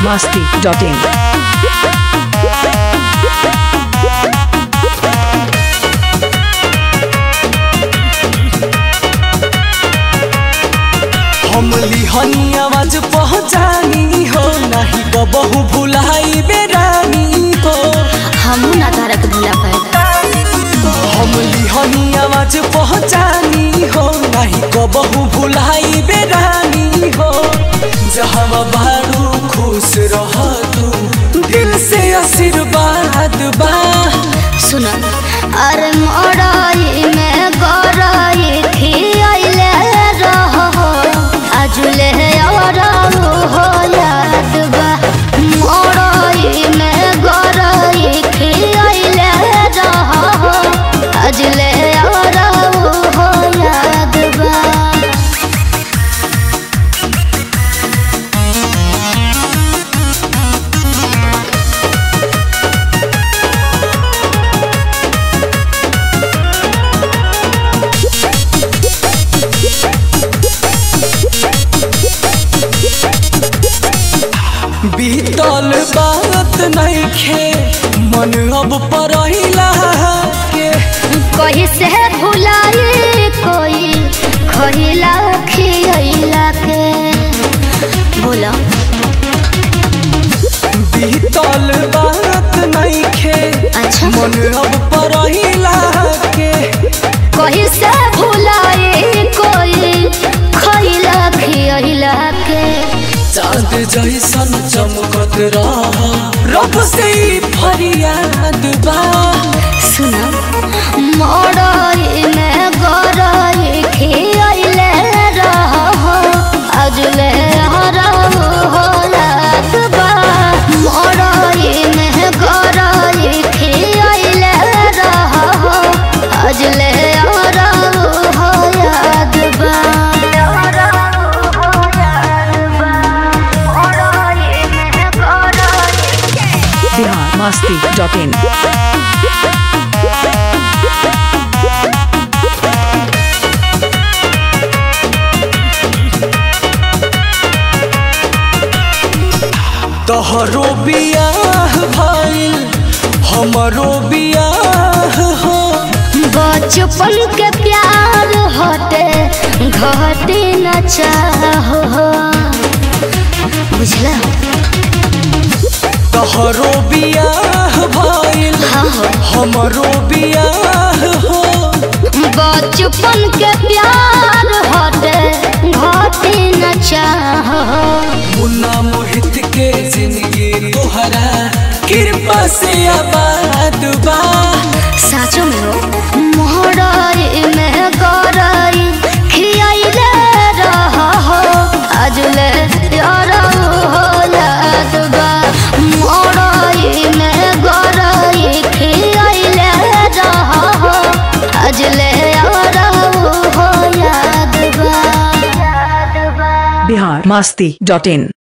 masti.in. हम लिहनी आवाज पहचानी हो नहीं बहू भुलाई बेरानी हो हमू ना तारक भूला पाएगा हम लिहनी आवाज पहचानी हो नहीं बहू भुलाई बेरानी हो जहाँ बारू खुश रह तू दिल से आशीर्वाद बा सुन अरे मड़ाई में गराई खियाइले रहो आजुले और हो याद बा मड़ाई में गराई खियाइले रहो आजुले और हो याद बा बीतल बात नहीं खे मन अब परहिला के कहीं से भुलाई कोई खहिला खियला के बोला बीतल बात नहीं खे अच्छा मन अब परहिला के कहीं से भुलाई कोई खइला खियला के चांद जैसन चमकत रह रब से ही फरियाद बा सुना मड़ई में गरई खियले रहो अजले हरहु हो याद बा मड़ई में गरई खियले रहो अजले हरहु हो याद बा Bihar masti.in. तोहरो बियाह भइल हमरो बियाह हो बचपन के प्यार हटे घटे न चाहो बुझला तोहरो बियाह भइल हाँ हो हमरो बियाह हो बचपन के प्यार हटे घटे न चाहो मुन्ना मोहित के जिंदगी तोहरा कृपा से आबाद बा साचो में हो मोहराई में गराई खियाइले रहो अजले यार हो याद बा मोहराई में गराई खियाइले रहो अजले यार हो याद बा याद बा Bihar masti.in.